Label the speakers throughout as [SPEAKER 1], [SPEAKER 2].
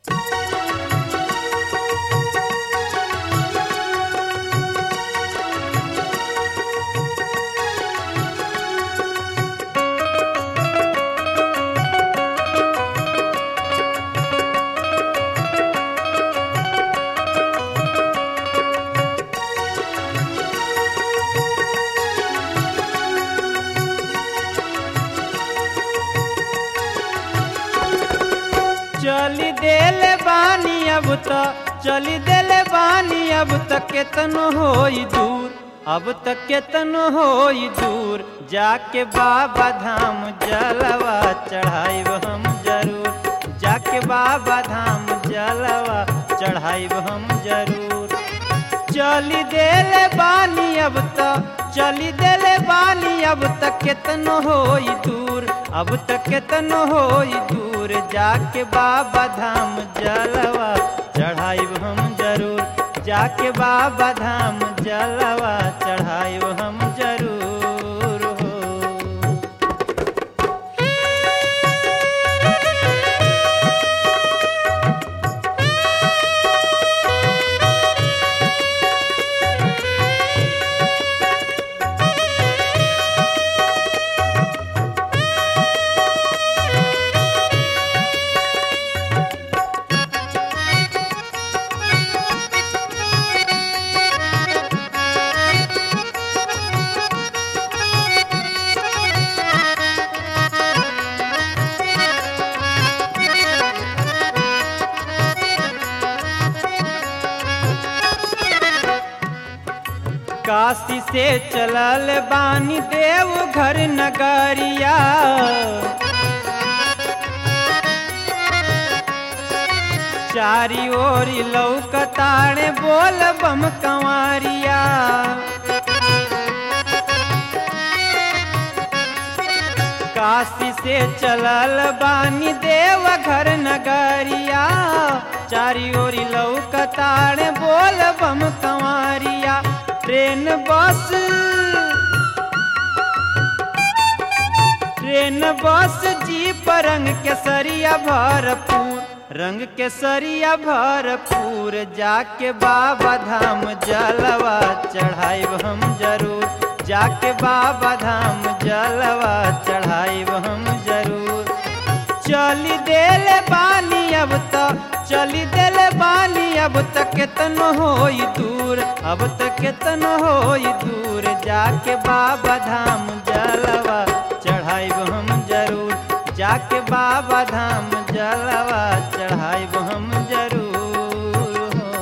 [SPEAKER 1] चली देले बानी अब त चली देले बानी अब त केतनो होई दूर अब त केतनो होई दूर जाके बाबा धाम जलवा चढ़ाइब हम जरूर जाके बाबा धाम जलवा चढ़ाइब हम जरूर चली देले बानी अब त चली देले बानी अब त केतनो होई दूर अब त केतनो होई दूर जाके बाबा धाम जलवा चढ़ाइब हम जरूर जाके बाबा धाम जलवा चढ़ाइब हम जरूर हो काशी से चलल बानी देव घर नगरिया चारी ओरी लौकताड़े बोल बम कंवरिया काशी से चलल बानी देव घर नगरिया चारी ओरी लौकताड़े बोल बम कंवरिया train bus train bus jeep रंग केसरिया भरपूर रंग केसरिया भरपूर जाके बाबा धाम जलवा चढ़ाइब हम जरूर जाके बाबा धाम जलवा चढ़ाइब हम जरूर चली देले बानी अब त चली देले बानी अब त केतनो होई दूर अब त केतनो होई दूर जाके बाबा धाम जलवा चढ़ाइब हम जरूर जाके बाबा धाम जलवा चढ़ाइब हम जरूर हो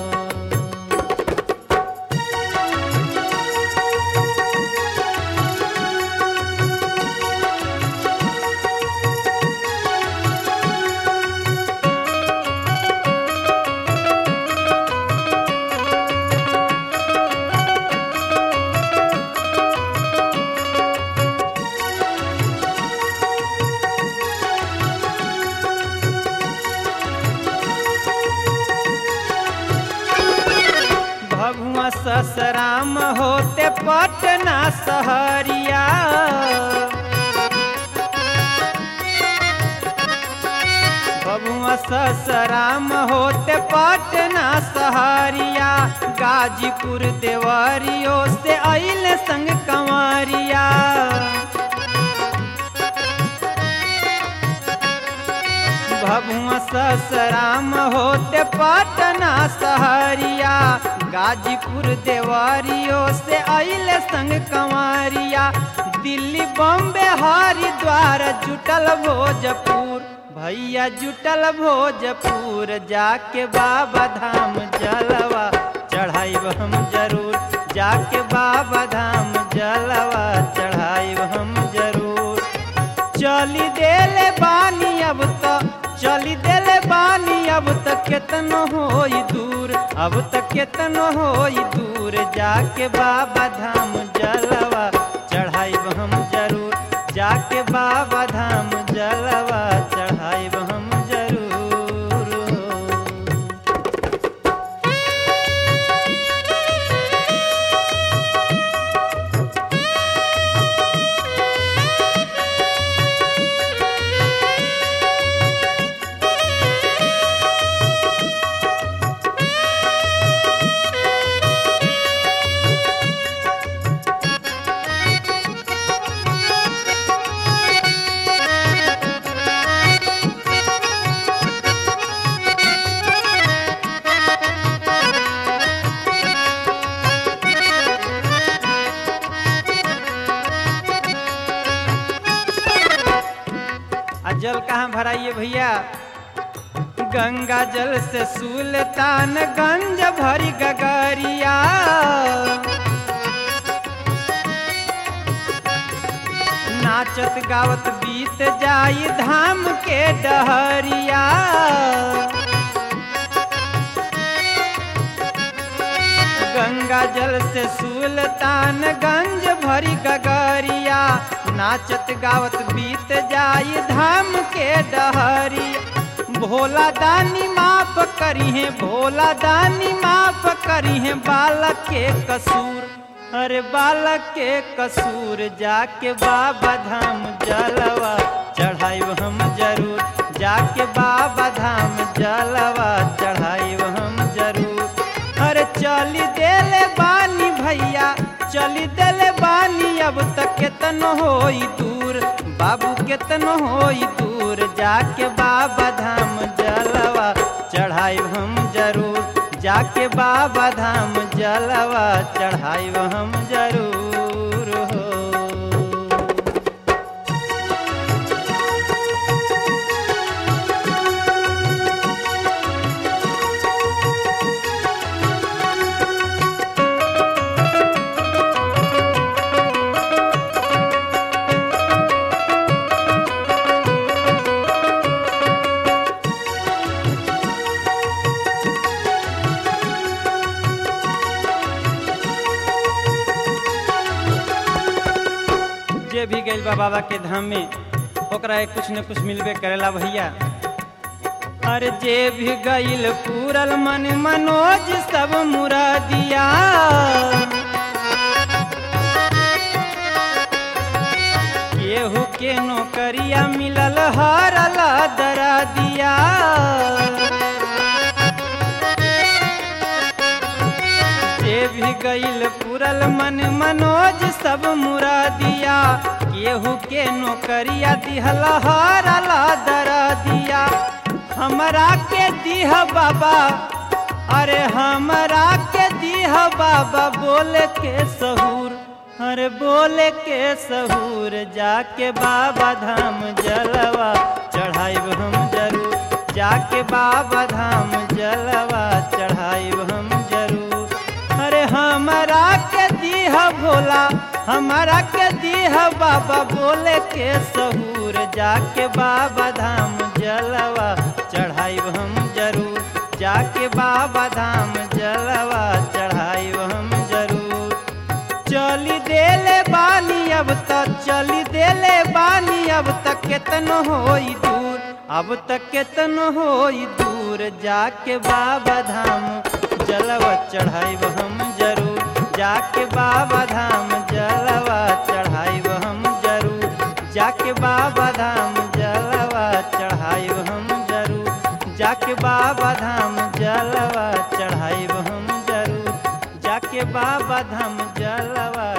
[SPEAKER 1] भगवा ससराम होते पटना सहरिया भगवा ससराम होते पटना सहरिया गाजीपुर देवरियो से अइल संग कंवरिया भगवा ससराम होते पटना सहरिया गाजीपुर देवरियो से अइल संग कंवरिया दिल्ली बॉम्बे हरिद्वार जुटल भोजपुर भैया जुटल भोजपुर जाके बाबा धाम जलवा चढ़ाइब हम जरूर जाके बाबा धाम जलवा चढ़ाइब हम जरूर चली देले बानी अब त चली देले बानी अब त केतनो होई दूर अब त केतनो होई दूर जाके बाबा धाम जलवा चढ़ाइब हम जरूर जाके बाबा धाम जलवा चढ़ाइब हम जरूर हो। आइए भैया गंगा जल से सुल्तान गंज भरी गगरिया नाचत गावत बीत जाई धाम के डहरिया गंगा जल से सुल्तान गंज भरी गगरिया नाचत गावत बीत जाई धाम के डहरिया भोला दानी माफ करी है भोला दानी माफ करी है बालक के कसूर अरे बालक के कसूर जाके बाबा धाम जलवा चढ़ाइब हम जरूर जाके बाबा धाम जलवा चढ़ाइब हम जरूर अरे चली देले बानी भैया चली देले बानी अब तक केतन होई दूर बाबू केतन होई दूर जाके बाबा धाम जलवा चढ़ाइब हम जरूर जाके बाबा धाम जलवा चढ़ाइब हम जरूर हो जे भी गइल बा बाबा के धाम में ओकरा एक कुछ न कुछ मिलबे करेला भैया अरे जे भी गइल पूरल मन मनोज सब मुरादिया केहू के नौकरिया मिलल हरल दरा दिया जे भी गइल पुरल मन मनोज सब मुरादिया केहू के नौकरिया दिहल हरला दरा दिया हमरा के दिह बाबा अरे हमरा के दिह बाबा बोले के सहूर अरे बोले के सहूर जाके बाबा धाम जलवा चढ़ाइब हम जरूर जाके बाबा धाम जलवा चढ़ाइब हम जरूर अरे हमरा के दीह भोला हमरा के दीह बाबा बोले के सहूर जाके बाबा धाम जलवा चढ़ाइब हम जरूर जाके बाबा धाम जलवा चढ़ाइब हम जरूर चली देले बानी अब तक चली देले बानी अब तक केतन होई दूर अब तक केतन होई दूर जाके बाबा धाम जलवा चढ़ाइब हम जरूर जाके बाबा धाम जलवा चढ़ाइब हम जरूर जाके बाबा धाम जलवा चढ़ाइब हम जरूर जाके बाबा धाम जलवा चढ़ाइब हम जरूर जाके बाबा धाम जलवा